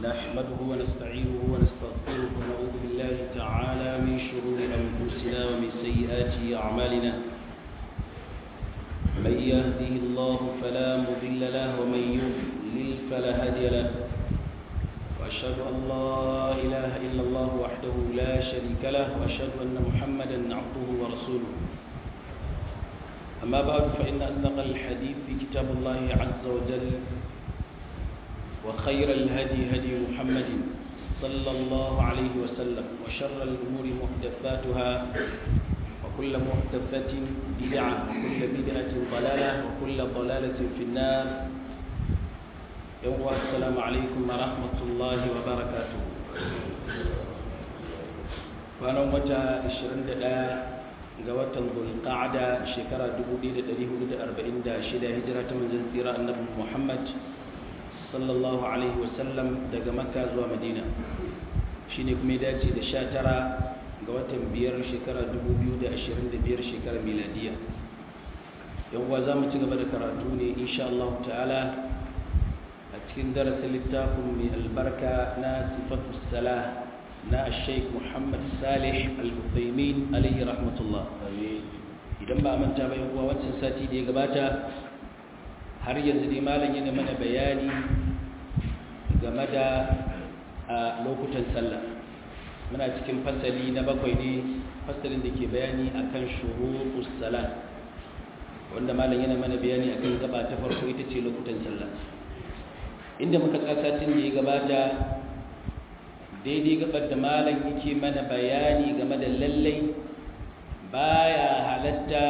نحمده ونستعينه ونستغفره ونعوذ بالله تعالى من شرور أنفسنا ومن سيئات أعمالنا من يهده الله فلا مضل له ومن يضلل فلا هادي له وأشهد أن لا إله إلا الله وحده لا شريك له وأشهد أن محمدا عبده ورسوله أما بعد فإن أصدق الحديث في كتاب الله عز وجل وخير الهدي هدي محمد صلى الله عليه وسلم وشر الأمور محدثاتها وكل محدثة بدعة وكل بدعة ضلالة وكل ضلالة في النار يوم السلام عليكم ورحمة الله وبركاته فأنا متى 21 ga watan zulqa'ada shekara 1446 hijira ta manzon tsira annabi Muhammad sallallahu alaihi wasallam daga Makka zuwa Madina shine kuma ya dace da 19 ga watan biyar shekara 2025 shekara miladiya yan uwa zamu ci gaba da karatu ne insha Allah ta'ala a cikin darasin littafin mai albarka na sifatus salah na sheik muhammad salih al-uthaymin alayhi rahmatullah idan ba a manta ba kuwa wancan sati da ya gabata har yanzu dai malam yana mana bayani game da a lokutan sallah muna cikin fasali na bakwai ne fasalin da ke bayani akan shurutus salat wanda malam yana mana bayani akan gaba ta farko ita ce lokutan sallah inda muka tsaka satin da ya gabata daidai gabar da malam yake mana bayani game da lallai baya halatta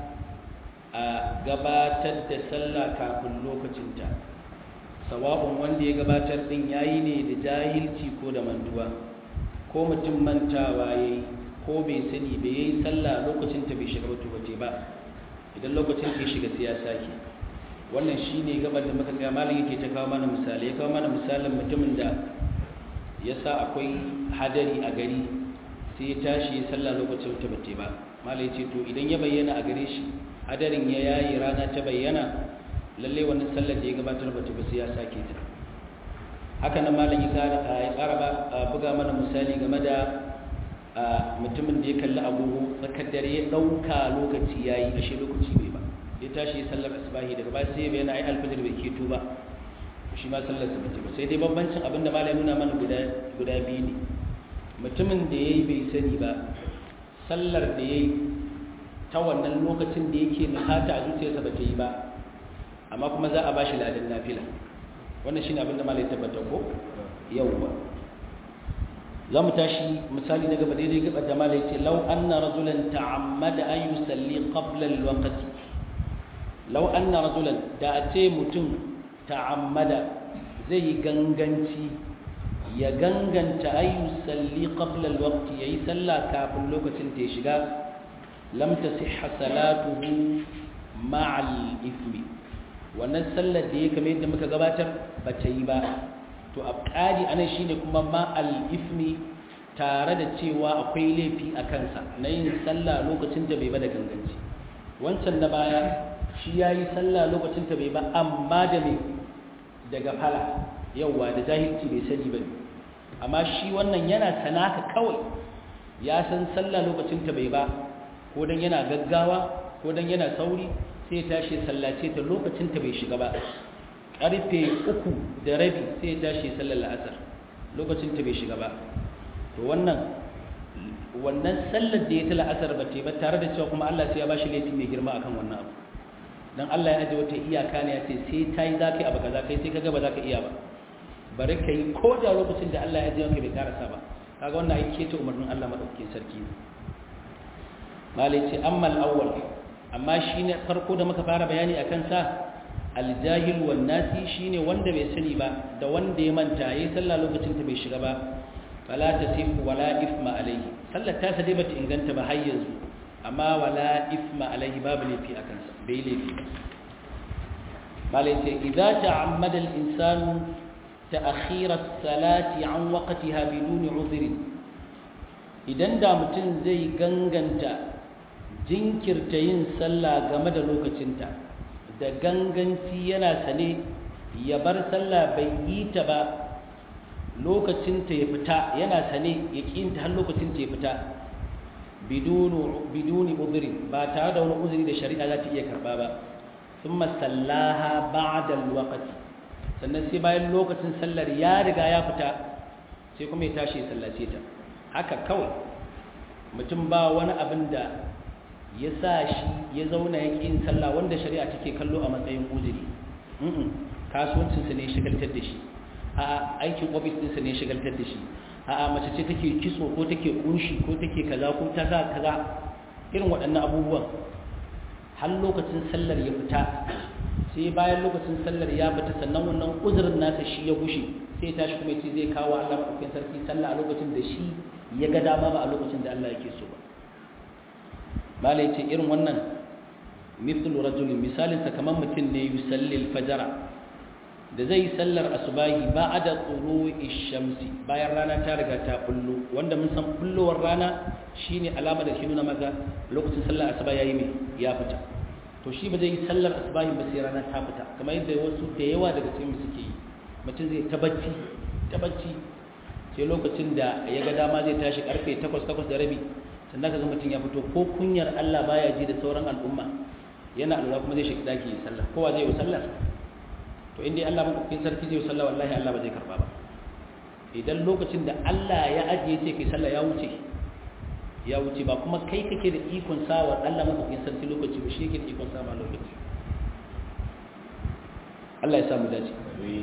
a gabatar da sallah kafin lokacinta sawa'un wanda ya gabatar din yayi ne da jahilci ko da mantuwa ko mutum mantawa yayi ko bai sani bai yayi sallah lokacinta bai shiga wato bace ba idan lokacin ya shiga sai ya sake wannan shine gabar da muka ga malam yake ta kawo mana misali ya kawo mana misalin mutumin da ya sa akwai hadari a gari sai ya tashi ya salla lokacin ta bace ba malai ce to idan ya bayyana a gare shi hadarin ya yayi rana ta bayyana lalle wannan sallar da ya gabatar bace ba sai ya sake ta haka nan malam ya kara ya kara buga mana misali game da mutumin da ya kalli agogo tsakar dare ya dauka lokaci yayi ashe lokaci bai ba ya tashi ya sallar asbahi daga baya sai ya bayyana ai alfajir bai keto ba shi ma sallarsa bace ba sai dai bambancin abinda malai nuna mana guda guda biyu ne mutumin da yayi bai sani ba sallar da yayi ta wannan lokacin da yake nufata a zuciyarsa ba ta yi ba amma kuma za a ba shi ladan nafila wannan shine abinda malai tabbata ko yawwa za mu tashi misali na gaba daidai gaba da malai ce lau anna rajulan ta'ammada an yusalli qabla al-waqti lau anna rajulan da a ce mutum ta'ammada zai yi ganganci ya ganganta ayu salli qabla alwaqti yayi sallah kafin lokacin ta shiga lam tasihha salatuhu ma'al ithmi wannan sallar da ya kame yadda muka gabatar ba ta yi ba to a ƙari anan shine kuma ma'al ithmi tare da cewa akwai laifi a kansa na yin sallah lokacin da bai ba da ganganci wancan na baya shi ya yi sallah lokacin ta bai ba amma da mai daga fala yauwa da jahilci bai sani ba amma shi wannan yana sanaka kawai ya san sallah lokacin ta bai ba ko dan yana gaggawa ko dan yana sauri sai ya tashi sallace ta lokacin ta bai shiga ba karfe uku da rabi sai ya tashi sallar la'asar lokacin ta bai shiga ba to wannan wannan sallar da ya ta la'asar ba ta ba tare da cewa kuma Allah sai ya bashi laifi mai girma akan wannan abu dan Allah ya aje wata iyaka ne ya ce sai ta yi za ka yi abu kaza kai sai kaga ba za ka iya ba bari ka yi ko da lokacin da Allah ya aje maka bai karasa ba kaga wannan ai keta umarnin Allah madaukakin sarki malai ce amma al-awwal amma shine farko da muka fara bayani akan sa al-jahil wan nasi shine wanda bai sani ba da wanda ya manta yayi sallah lokacin ta bai shiga ba fala tasifu wala ifma alayhi sallar ta dai bata inganta ba har yanzu amma wala ifma alayhi babu laifi akan sa bai laifi malai ce idza ta'ammada al-insanu ta'khir as-salati an waqtiha biduni udhrin idan da mutum zai ganganta jinkirta yin sallah game da lokacinta da ganganci yana sane ya bar sallah bai yi ta ba lokacin ta ya fita yana sane ya kinta har lokacin ta ya fita biduni uzuri ba tare da wani uzuri da shari'a za ta iya karba ba thumma sallaha ba'da alwaqti sannan sai bayan lokacin sallar ya riga ya fita sai kuma ya tashi ya sallace ta haka kawai mutum ba wani abin da ya sa shi ya zauna ya ƙin sallah wanda shari'a take kallo a matsayin uzuri kasuwancinsa ne shigaltar da shi a aikin ofis ɗinsa ne shigaltar da shi a mace ce take kitso ko take kunshi ko take kaza ko ta sa kaza irin waɗannan abubuwan har lokacin sallar ya fita sai bayan lokacin sallar ya fita sannan wannan uzurin nasa shi ya gushe sai ya tashi kuma ya ce zai kawo Allah maɗaukakin sarki sallah a lokacin da shi ya ga dama ba a lokacin da Allah yake so ba malai ce irin wannan mithlu rajulin misalin sa kamar mutum ne yusalli al-fajr da zai sallar asubahi ba'da tulu'i shamsi bayan rana ta riga ta bullo wanda mun san bullowar rana shine alama da shi nuna maka lokacin sallar asuba yayi me ya fita to shi ba zai yi sallar asubahi ba sai rana ta fita kamar yadda wasu da yawa daga cikin suke yi mutum zai tabacci tabacci sai lokacin da ya ga dama zai tashi karfe 8 8 da rabi sannan ka ga mutum ya fito ko kunyar Allah baya ji da sauran al'umma yana alura kuma zai shiga daki ya sallah kowa zai yi sallah to inda Allah madaukakin sarki zai yi sallah wallahi Allah ba zai karba ba idan lokacin da Allah ya ajiye ce kai sallah ya wuce ya wuce ba kuma kai kake da ikon sawa Allah madaukakin sarki lokaci ba shi yake da ikon sawa lokaci Allah ya samu dace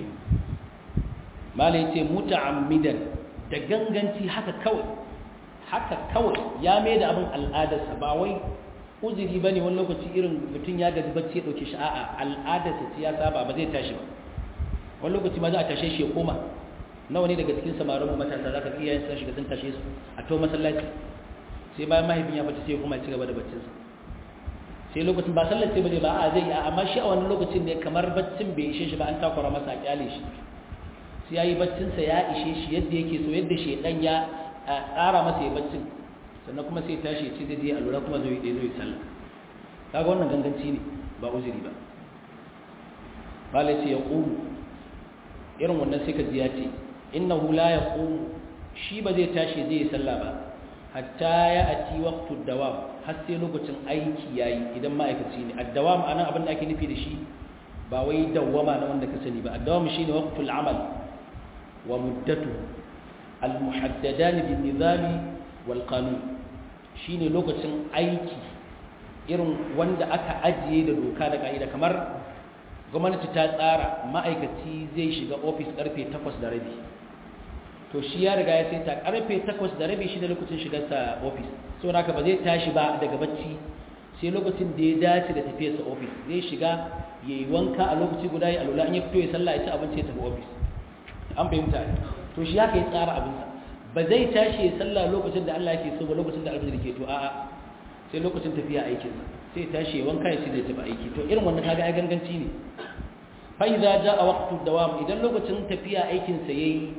malai ce muta'ammidan da ganganci haka kawai haka kawai ya mai da abin al'adarsa ba wai uzuri ba ne wani lokaci irin mutum ya gaji bacci ya ɗauke shi a'a al'adarsa ce ya saba ba zai tashi ba wani lokaci ma za a tashe shi ya koma nawa ne daga cikin samarin mu matasa za ka iya yin sun shiga sun tashe su a to masallaci sai bayan mahaifin ya bacci sai ya koma ya ci gaba da baccinsa sai lokacin ba sallar sai ba ba a zai yi amma shi a wani lokacin ne kamar baccin bai ishe shi ba an takura masa a kyale shi sai ya yi baccinsa ya ishe shi yadda yake so yadda shaidan ya tsara masa ya baccin sannan kuma sai tashi ya ce zai je a lura kuma zai yi zai sallah kaga wannan ganganci ne ba uzuri ba malai ce ya ƙumu irin wannan sai ka ji ya ce innahu la ya ƙumu shi ba zai tashi zai yi sallah ba hatta ya ati waqtu dawam har sai lokacin aiki yayi idan ma'aikaci ne addawam anan abin da ake nufi da shi ba wai dawwama na wanda ka sani ba addawam shine waqtul amal wa muddatuhu المحددان بالنظام والقانون shine lokacin aiki irin wanda aka ajiye da doka da ka'ida kamar gwamnati ta tsara ma'aikaci zai shiga ofis karfe 8 da rabi to shi ya riga ya sai ta karfe 8 da rabi shi da lokacin shigarsa ofis so haka ba zai tashi ba daga bacci sai lokacin da ya dace da tafiyarsa ofis zai shiga yayi wanka a lokaci guda ya alula in ya fito ya sallah ya ci abinci ya tafi ofis an fahimta to shi haka ya tsara abinsa ba zai tashi ya sallah lokacin da Allah yake so ba lokacin da alfajir ke to a'a sai lokacin tafiya aikin sai tashi ya wanka ya ce zai tafi aiki to irin wannan kaga ai ganganci ne fa idza jaa waqtu dawam idan lokacin tafiya aikin sa yayi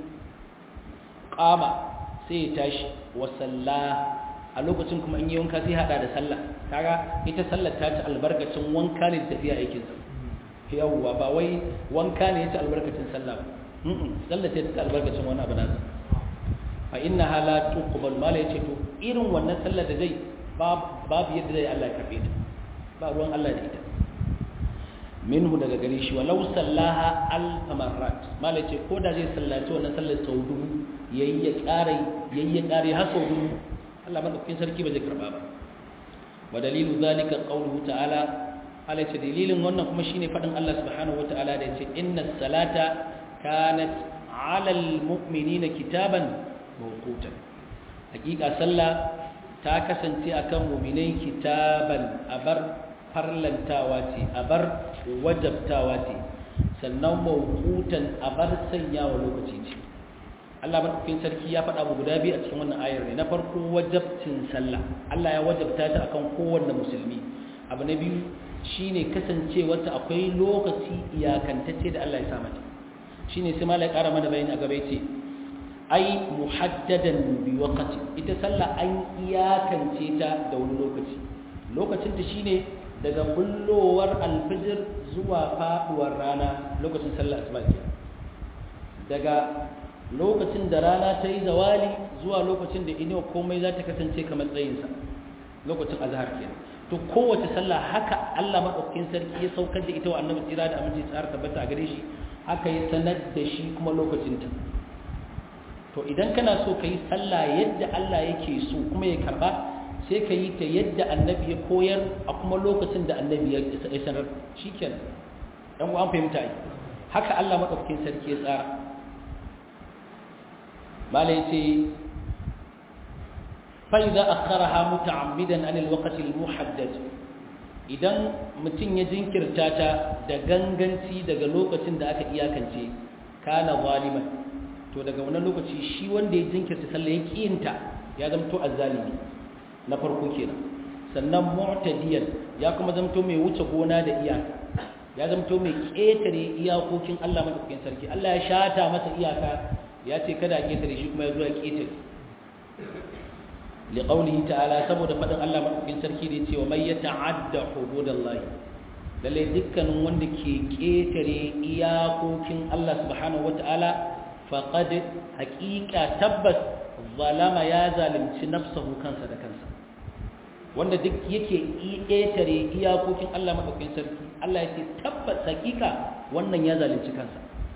qama sai ya tashi wa salla a lokacin kuma in yi wanka sai hada da sallah kaga ita sallar ta ci albarkacin wanka ne da tafiya aikin sa yawwa ba wai wanka ne ya ci albarkacin sallah ba sallar ce ta albarkacin wani abu nasa fa inna hala tuqbal mala yace to irin wannan sallar da zai babu yadda zai Allah ya karbe ta ba ruwan Allah da ita minhu daga gare shi walau sallaha alf marrat mala yace ko da zai sallaci wannan sallar sau dubu yayi ya kare yayi ya kare har sau dubu Allah madaukakin sarki ba zai karba ba wa dalilu zalika qawluhu ta'ala Allah ce dalilin wannan kuma shine fadin Allah subhanahu wataala da yace inna salata kanat alal mu'minina kitaban mawqutan hakika sallah ta kasance akan mu'minai kitaban abar farlantawa ce abar wajabtawa ce sannan mawqutan abar sanyawa lokaci ce Allah madaukakin sarki ya faɗa mu guda biyu a cikin wannan ayar ne na farko wajabcin sallah Allah ya wajabta ta akan kowanne musulmi abu na biyu shine kasancewarta akwai lokaci iyakantacce da Allah ya sa mata shine sai malai ƙara mana bayani a gaba yace ai muhaddadan bi waqti ita sallah an iyakance ta da wani lokaci lokacin ta shine daga bullowar alfijir zuwa faduwar rana lokacin sallah asuba ke daga lokacin da rana ta yi zawali zuwa lokacin da inuwa komai za ta kasance kamar tsayinsa lokacin azhar kenan to kowace sallah haka Allah madaukakin sarki ya saukar da ita wa annabi tsira da aminci tsara tabbata a gare shi haka ya sanar da shi kuma lokacin ta to idan kana so ka yi sallah yadda Allah yake so kuma ya karba sai ka yi ta yadda annabi ya koyar a kuma lokacin da annabi ya sanar shikenan dan uwan fahimta ai haka Allah madaukakin sarki ya tsara malai ce fa idza akharaha muta'ammidan anil waqti al muhaddad idan mutum ya jinkirta ta da ganganci daga lokacin da aka iyakance kana zaliman to daga wannan lokaci shi wanda ya jinkirta sallah ya kiyinta ya zamto azzalimi na farko kenan sannan mu'tadiyan ya kuma zamto mai wuce gona da iyaka ya zamto mai ketare iyakokin Allah madaukakin sarki Allah ya shata masa iyaka ya ce kada a ketare shi kuma ya zo ya ketare liqaulihi ta'ala saboda fadin Allah madaukakin sarki da yace wa may yata'adda hududallahi lalle dukkanin wanda ke ketare iyakokin Allah subhanahu wata'ala faqad haqiqa tabbas zalama ya zalimci nafsahu kansa da kansa wanda duk yake ƙetare iyakokin Allah maɗaukin sarki Allah ya ce tabbas hakika wannan ya zalunci kansa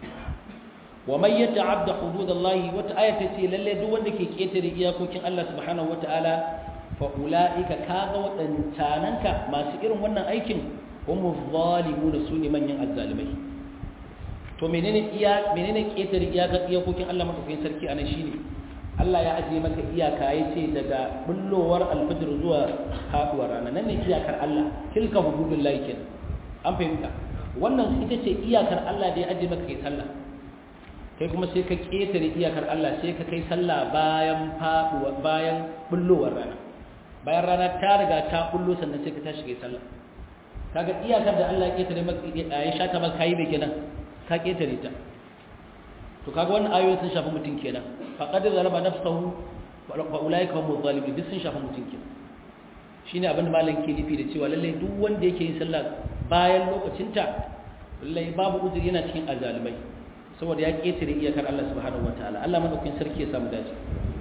wa man yata'adda hududallahi wata aya ta ce lalle duk wanda ke ƙetare iyakokin Allah subhanahu wata'ala fa ulaika kaga wadancananka masu irin wannan aikin humu zalimuna sune manyan azzalimai to menene iya menene ƙetare iyakokin Allah maɗaukin sarki anan shine Allah ya ajiye maka iyaka ya ce daga bullowar alfajir zuwa haɗuwar rana nan ne iyakar Allah tilka hududun lahi kenan an fahimta wannan ita ce iyakar Allah da ya ajiye maka kai sallah kai kuma sai ka ƙetare iyakar Allah sai ka kai sallah bayan faɗuwa bayan bullowar rana bayan rana ta riga ta bullo sannan sai ka tashi kai sallah kaga iyakar da Allah ya ƙetare maka ya shata maka kai bai kenan ka ƙetare ta to kaga wannan ayoyi sun shafi mutum kenan faqad zalama nafsuhu wa ulaika hum zalimun duk sun shafi mutum kenan shine abin da malam ke nufi da cewa lalle duk wanda yake yin sallah bayan lokacinta lalle babu uzuri yana cikin azalimai saboda ya ketare iyakar Allah subhanahu wataala Allah madaukakin sarki ya samu dace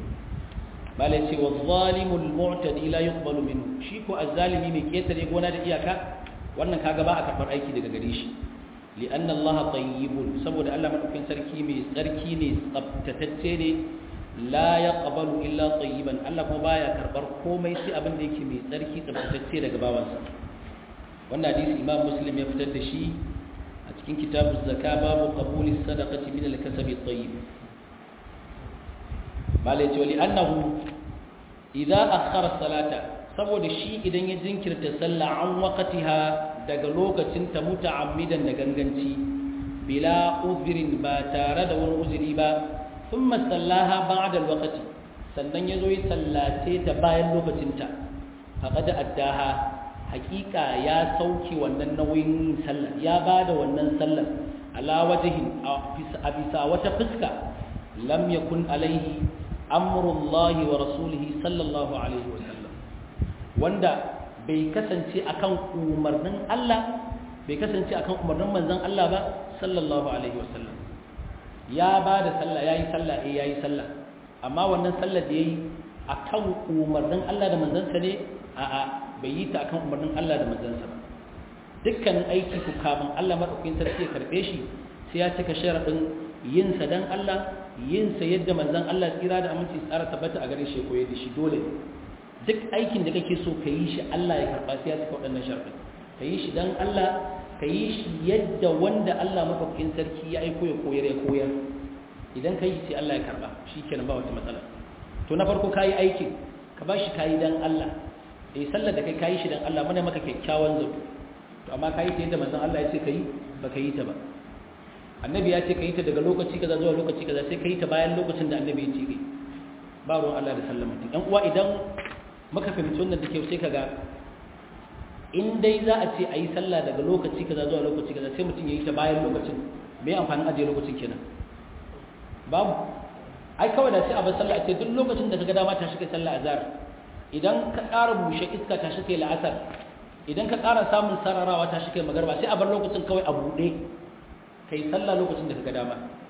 malam ce wa zalimul mu'tadi la yuqbalu minhu shi ko azalimi mai ketare gona da iyaka wannan kaga ba a karbar aiki daga gare shi li'anna Allah tayyibun saboda Allah madaukakin sarki mai tsarki ne tsaftatacce ne la yaqbalu illa tayyiban Allah kuma baya karbar komai sai abin da yake mai tsarki tsaftatacce daga bawansa wannan hadisi Imam Muslim ya fitar da shi a cikin kitabuz zaka babu qabuli sadaqati min al-kasabi at-tayyib malai ce wali annahu idza akhara salata saboda shi idan ya jinkirta sallah an waqtiha daga lokacin ta muta'ammidan da ganganci bila uzrin ba tare da wani uzuri ba thumma sallaha ba'da alwaqti sannan yazo yi sallace ta bayan lokacin ta faqad addaha haqiqa ya sauke wannan nauyin sallah ya bada wannan sallar ala wajhin a bisa wata fuska lam yakun alaihi amrullahi wa rasulihi sallallahu alaihi wa sallam wanda bai kasance akan umarnin Allah bai kasance akan umarnin manzon Allah ba sallallahu alaihi wasallam ya ba da sallah yayi sallah eh yayi sallah amma wannan sallah da yayi akan umarnin Allah da manzansa ne a'a bai yi ta akan umarnin Allah da manzansa ba dukkanin aiki ku kafin Allah madaukakin sarki ya karbe shi sai ya cika sharadin yin sa dan Allah yin sa yadda manzon Allah tsira da aminci tsara tabbata a gare shi koyar da shi dole duk aikin da kake so ka yi shi Allah ya karɓa sai ya cika waɗannan sharɗi ka yi shi don Allah ka yi shi yadda wanda Allah mafakin sarki ya aiko ya koyar ya koyar idan ka yi sai Allah ya karɓa shi kenan ba wata matsala to na farko ka yi aikin ka ba shi ka yi don Allah eh sallar da kai ka yi shi don Allah mana maka kyakkyawan zato to amma ka yi ta yadda manzon Allah ya ce ka yi ba ka yi ta ba annabi ya ce ka yi ta daga lokaci kaza zuwa lokaci kaza sai ka yi ta bayan lokacin da annabi ya ce ka ba ruwan Allah da sallar mutum ɗan uwa idan maka fahimci wannan da ke sai kaga in dai za a ce a yi sallah daga lokaci kaza zuwa lokaci kaza sai mutum ya yi ta bayan lokacin me amfanin ajiye lokacin kenan babu ai kawai da sai a bar sallah a ce duk lokacin da kaga dama ta shiga sallah azhar idan ka ƙara bushe iska ta shiga la'asar idan ka ƙara samun sararawa ta shiga magarba sai a bar lokacin kawai a buɗe kai sallah lokacin da kaga dama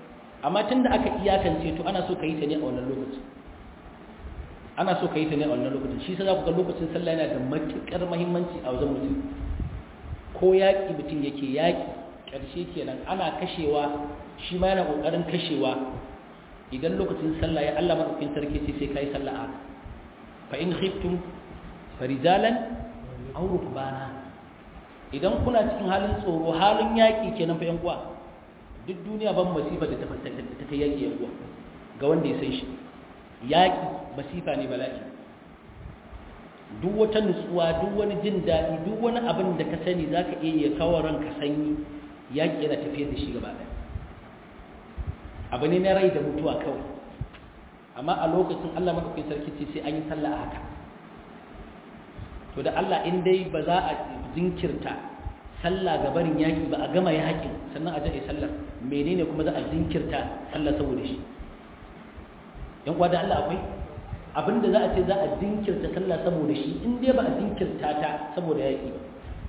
amma tunda aka iyakance to ana so ka yi ta ne a wannan lokacin ana so ka yi ta ne a wannan lokacin shi sai za ku ga lokacin sallah yana da matuƙar muhimmanci a wajen mutum ko yaƙi mutum yake yaƙi ƙarshe kenan ana kashewa shi ma yana ƙoƙarin kashewa idan lokacin sallah ya Allah madaukakin sarki ce sai kai sallah haka fa in khiftum farijalan aw rukbana idan kuna cikin halin tsoro halin yaƙi kenan fa yan uwa duk duniya ban masifa da ta ta kai yaƙi yan uwa ga wanda ya san shi yaƙi masifa ne bala'i duk wata nutsuwa duk wani jin daɗi duk wani abin da ka sani za ka iya kawo ranka sanyi yaƙi yana tafiyar da shi gaba ɗaya abu ne na rai da mutuwa kawai amma a lokacin allah maɗaukin sarki ce sai an yi sallah a haka to da allah in dai ba za a jinkirta sallah ga barin yaƙi ba a gama yaƙin sannan a jaɗe sallar menene kuma za a jinkirta sallah saboda shi yan kwa da allah akwai abinda za a ce za a jinkirta sallah saboda shi in dai ba a jinkirta ta saboda yaƙi ba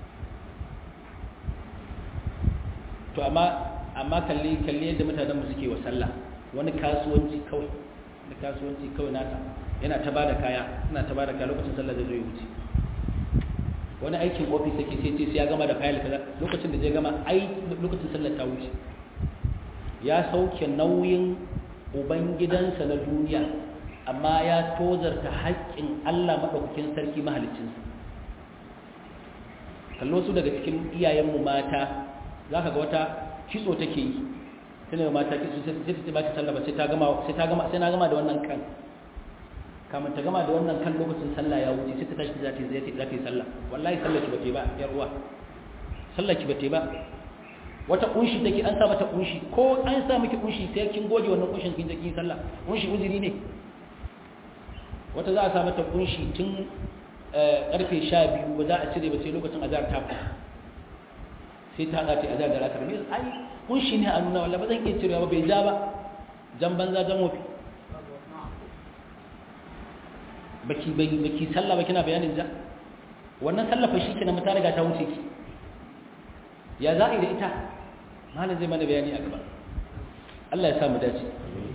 to amma amma kalli kalli yadda mutanen mu suke wa sallah wani kasuwanci kawai da kasuwanci kawai nasa yana ta bada kaya suna ta bada kaya lokacin sallah zai zo ya wuce wani aikin ofis yake sai ce sai ya gama da fayil kaza lokacin da zai gama ai lokacin sallah ta wuce ya sauke nauyin ubangidansa na duniya amma ya tozarta haƙƙin Allah maɗaukakin sarki mahaliccinsa kallo su daga cikin iyayenmu mata za ka ga wata kitso take yi tana yi mata kitso sai ta ba ta sallaba sai ta gama sai ta gama sai na gama da wannan kan kamar ta gama da wannan kan lokacin sallah ya wuce sai ta tashi za ta yi za ta yi sallah wallahi sallah ki bate ba yar uwa sallah ki bate ba wata kunshi take an sa mata kunshi ko an sa miki kunshi sai kin goge wannan kunshin kin je kin sallah kunshi uzuri ne wata za a sa mata kunshi tun karfe sha biyu ba za a cire ba sai lokacin azar ta fita sai ta haɗa ta azar da rakar ne ai kunshi ne a nuna wala ba zan iya cirewa ba bai ja ba jan banza jan wofi baki baki sallah ba kina bayanin ja wannan sallah fa shikenan mata riga ta wuce ki ya za a yi da ita malam zai mana bayani a gaba Allah ya sa mu dace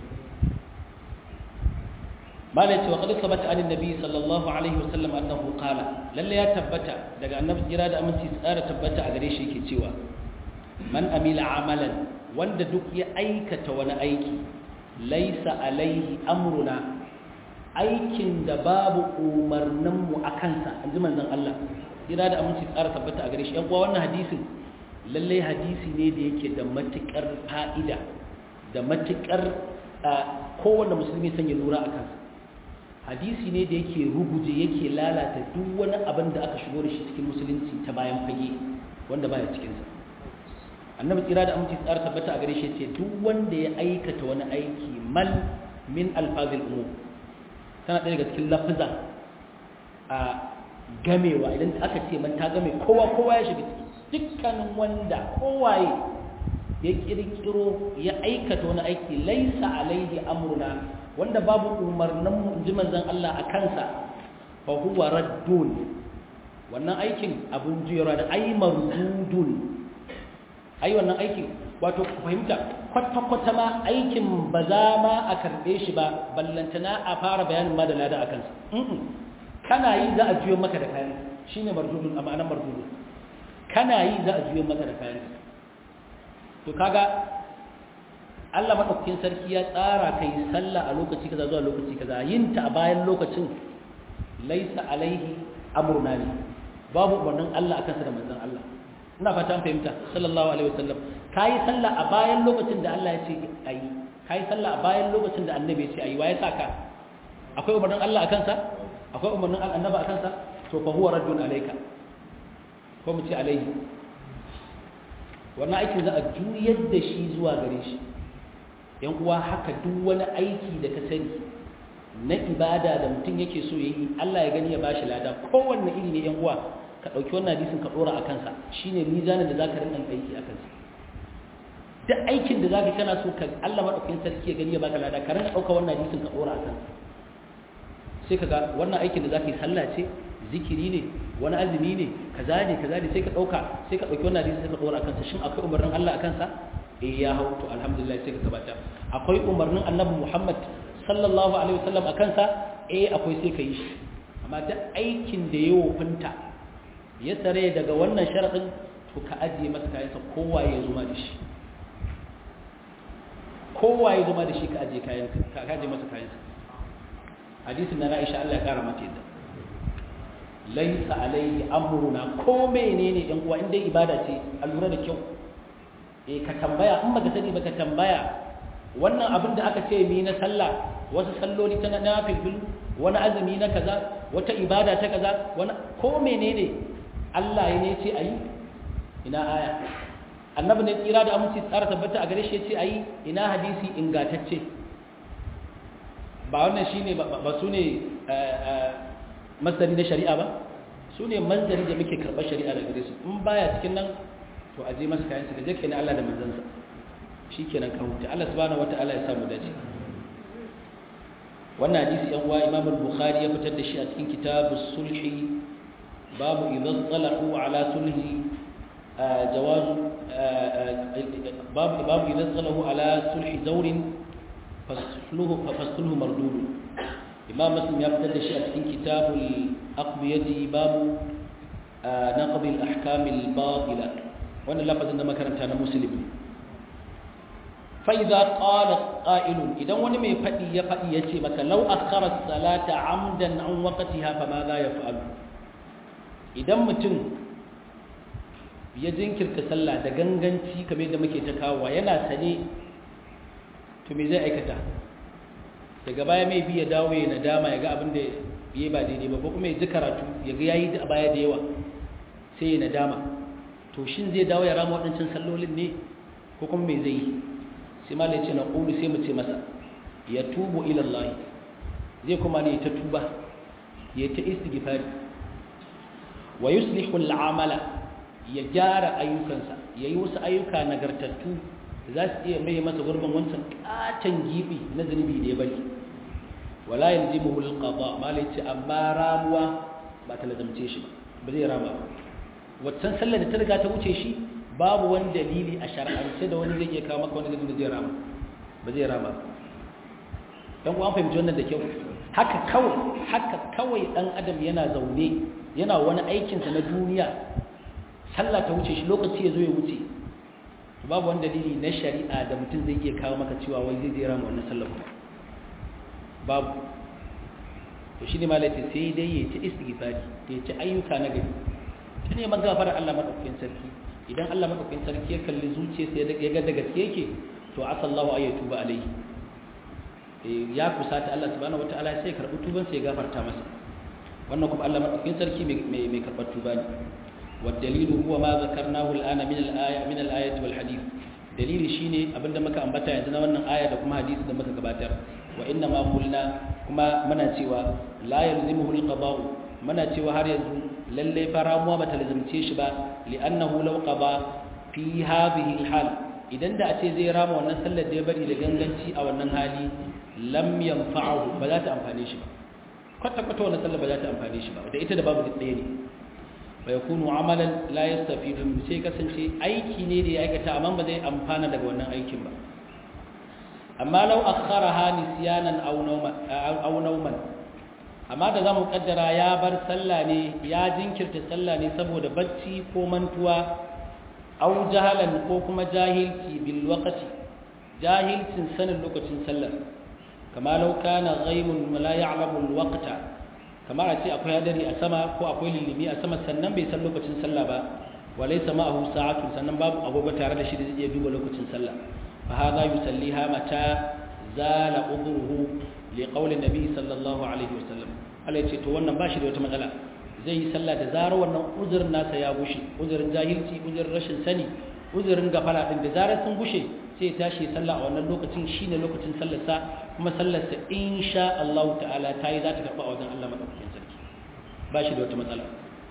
malai ce wa qad sabata an annabi sallallahu alaihi wasallam annahu qala lalle ya tabbata daga annabi jira da aminci tsara tabbata a gare shi yake cewa man amila amalan wanda duk ya aikata wani aiki laisa alaihi amruna aikin da babu umarnin mu akan sa anji manzon Allah jira da aminci tsara tabbata a gare shi yan uwa wannan hadisin lalle hadisi ne da yake da matukar fa'ida da matukar kowanne musulmi san ya lura akan sa hadisi ne da yake ruguje yake lalata duk wani abin da aka shigo da shi cikin musulunci ta bayan fage wanda baya cikinsa annabi tsira da aminci tsara tabbata a gare shi ce duk wanda ya aikata wani aiki mal min alfazil umum tana ɗaya daga cikin lafiza a gamewa idan aka ce man ta game kowa kowa ya shiga ciki dukkanin wanda kowaye ya kirkiro ya aikata wani aiki laisa alaihi amruna wanda babu umarnin mu ji manzon Allah a kansa fa huwa raddun wannan aikin abun jira da ai mardudun ai wannan aikin wato ku fahimta kwata kwata ma aikin ba za ma a karbe shi ba ballantana a fara bayanin ma da lada a kansa kana yi za a juyo maka da kayan shine mardudun amma anan mardudun kana yi za a juyo maka da kayan to kaga Allah maɗaukakin sarki ya tsara kai sallah a lokaci kaza zuwa lokaci kaza yin ta a bayan lokacin laisa alaihi amruna ne babu umarnin Allah akan sa da manzon Allah ina fata an fahimta sallallahu alaihi wasallam kai sallah a bayan lokacin da Allah ya ce ayi kai sallah a bayan lokacin da annabi ya ce ayi waye saka akwai umarnin Allah akan sa akwai umarnin annabi akan sa to fa huwa raddun alayka ko mu ce alaihi wannan aikin za a juyar da shi zuwa gare shi yan uwa haka duk wani aiki da ka sani na ibada da mutum yake so ya yi Allah ya gani ya bashi lada kowanne iri ne yan uwa ka ɗauki wannan hadisin ka ɗora a kansa shine mizanin da zaka rinka aiki a kansa duk aikin da zaka kana so ka Allah madaukakin sarki ya gani ya baka lada ka rinka ɗauka wannan hadisin ka ɗora a kansa sai ka ga wannan aikin da zaka yi sallah ce zikiri ne wani azumi ne kaza ne kaza ne sai ka ɗauka sai ka ɗauki wannan hadisin sai ka ɗora a kansa shin akwai umarnin Allah a kansa eh ya hau to alhamdulillah sai ka gabatar akwai umarnin annabi Muhammad sallallahu alaihi wasallam akan sa eh akwai sai ka yi shi amma duk aikin da ya wofinta ya tsare daga wannan sharadin to ka ajiye masa kayansa kowa ya zuma da shi kowa ya zuma da shi ka ajiye kayansa ka ajiye masa kayansa hadisin na Aisha Allah ya kara mata yadda laisa alaihi amruna ko menene yan uwa inda ibada ce a lura da kyau eh ka tambaya in baka sani baka tambaya wannan abin da aka ce mi na sallah wasu salloli ta nafil wani azumi na kaza wata ibada ta kaza wani ko menene Allah ya ne ce ayi ina aya annabi ne tsira da aminci tsara tabbata a gare shi ya ce ayi ina hadisi ingantacce ba wannan shine ba su ne masdari na shari'a ba su ne manzari da muke karɓar shari'a daga gare su in baya cikin nan to aje masa kayan su gaje kenan Allah da manzansa shikenan ka huta Allah subhanahu wataala ya samu dace wannan hadisi yan uwa Imam al-Bukhari ya fitar da shi a cikin kitabus sulhi babu idza talahu ala sulhi jawaz babu babu idza talahu ala sulhi zawrin fasluhu fasluhu mardud imam muslim ya fitar da shi a cikin kitabul aqbiyati babu naqd al ahkam al batila wannan lafazin da makaranta na muslim fa idza qala qa'il idan wani mai fadi ya fadi yace maka law akhara salata amdan an waqtiha fa ma za yaf'al idan mutum ya jinkirta sallah da ganganci kamar da muke ta kawo yana sane to me zai aikata daga baya mai bi ya dawo ya nadama ya ga abin da ya ba daidai ba ko kuma ya ji karatu ya ga yayi a baya da yawa sai ya nadama to shin zai dawo ya rama waɗancan sallolin ne ko kuma me zai yi sai ma ce na ƙulu sai mu ce masa ya tubu ila Allah zai kuma ne ta tuba ya ta istighfari wa yuslihu al'amala ya gyara ayyukansa yayi wasu ayyuka nagartattu za su iya mai masa gurbin wancan katon gibi na zunubi da ya bari wala yalzimuhu alqada malai ce amma ramuwa ba ta lazamce shi ba zai rama ba waccan sallar da ta riga ta wuce shi babu wani dalili a shar'ance da wani zai iya kawo maka wani da zai rama ba zai rama ba dan uwan fahimci wannan da kyau haka kawai haka kawai dan adam yana zaune yana wani aikinsa na duniya sallah ta wuce shi lokaci ya zo ya wuce babu wani dalili na shari'a da mutum zai iya kawo maka cewa wai zai jera mu wannan sallar babu to shine malaka sai dai ya ci istighfari ya ci ayyuka na gari ta neman gafarar Allah madaukakin sarki idan Allah madaukakin sarki ya kalli zuciyarsa ya ga da gaske yake to asallahu ay tuba alaihi ya kusata Allah subhanahu wataala sai karbi tuban sai ya gafarta masa wannan kuma Allah madaukakin sarki mai mai karbar tuba ne والدليل هو ما ذكرناه الآن من الآية من الآية والحديث دليل شيني abinda muka ambata yanzu na wannan aya da kuma hadisi da muka gabatar wa inna ma qulna kuma muna cewa la yalzimuhu alqada'u muna cewa har yanzu lalle faramuwa bata lazimce shi ba li'annahu law qada fi hadhihi alhal idan da a ce zai rama wannan sallar da ya bari da ganganci a wannan hali lam yanfa'uhu ba za ta amfane shi ba kwata kwata wannan sallar ba za ta amfane shi ba da ita da babu ɗaya ne فيكون عملا لا يستفيد من sai kasance aiki ne da ya aikata amma ba zai amfana daga wannan aikin ba amma law akharaha nisyanan aw nawman aw nawman amma da zamu kaddara ya bar sallah ne ya jinkirta sallah ne saboda bacci ko mantuwa aw jahalan ko kuma jahilci bil waqti jahilcin sanin lokacin sallar kama law kana ghaimun la ya'lamu al waqta kamar a ce akwai hadari a sama ko akwai lilimi a sama sannan bai san lokacin sallah ba walai sama ahu sa'atu sannan babu agogo tare da shi da zai iya duba lokacin sallah fa hadha yusalliha mata zala udruhu li qawli nabi sallallahu alaihi wasallam Allah ya ce to wannan ba shi da wata matsala zai yi sallah da zarar wannan uzurin nasa ya gushe uzurin jahilci uzurin rashin sani uzurin gafara din da zarar sun gushe sai ya tashi sallah a wannan lokacin shine lokacin sallarsa kuma sallarsa insha Allah ta'ala ta yi za ta karɓa a wajen Allah madaukakin sarki ba shi da wata matsala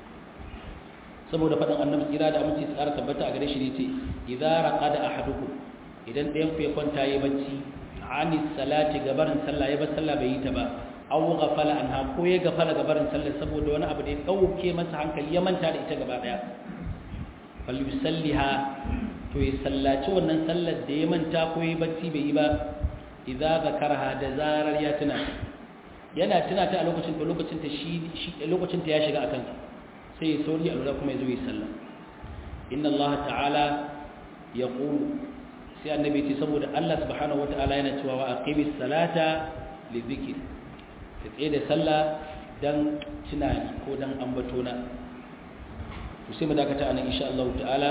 saboda faɗin annabi tsira da aminci su ƙara tabbata a gare shi ne ce idza raqada ahadukum idan ɗayan ku ya kwanta yayi bacci ani salati gabarin sallah ya bar sallah bai yi ta ba aw ghafala anha ko ya gafala gabarin sallah saboda wani abu da ya dauke masa hankali ya manta da ita gaba daya fal yusalliha to ya sallaci wannan sallar da ya manta ko ya bacci bai yi ba idza zakarha da zarar ya tuna yana tuna ta a lokacin da lokacin ta shi lokacin ta ya shiga akan sai ya sauri a lura kuma ya zo ya sallah inna Allah ta'ala yaqulu sai annabi ce saboda Allah subhanahu wata'ala yana cewa wa aqimis salata li dhikr ka tsaye da sallah dan tunani ko dan ambato na to sai mu dakata anan insha Allah ta'ala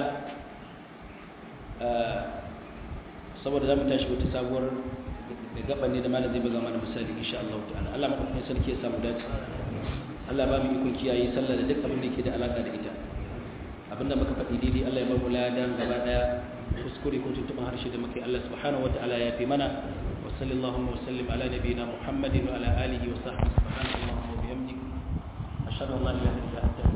saboda zamu tashi wata sabuwar da gaban ne da malam zai buga mana misali insha Allah ta'ala Allah madaukakin sarki ya samu dace Allah ba mu ikon kiyaye sallah da duk abin da yake da alaka da ita abinda muka faɗi daidai Allah ya ba mu ladan gaba daya kuskure ko tuntuɓin harshe da muke Allah subhanahu wataala ya fi mana wa sallallahu wa sallim ala nabiyyina Muhammadin wa ala alihi wa sahbihi subhanallahi wa bihamdihi ashhadu an la ilaha illa anta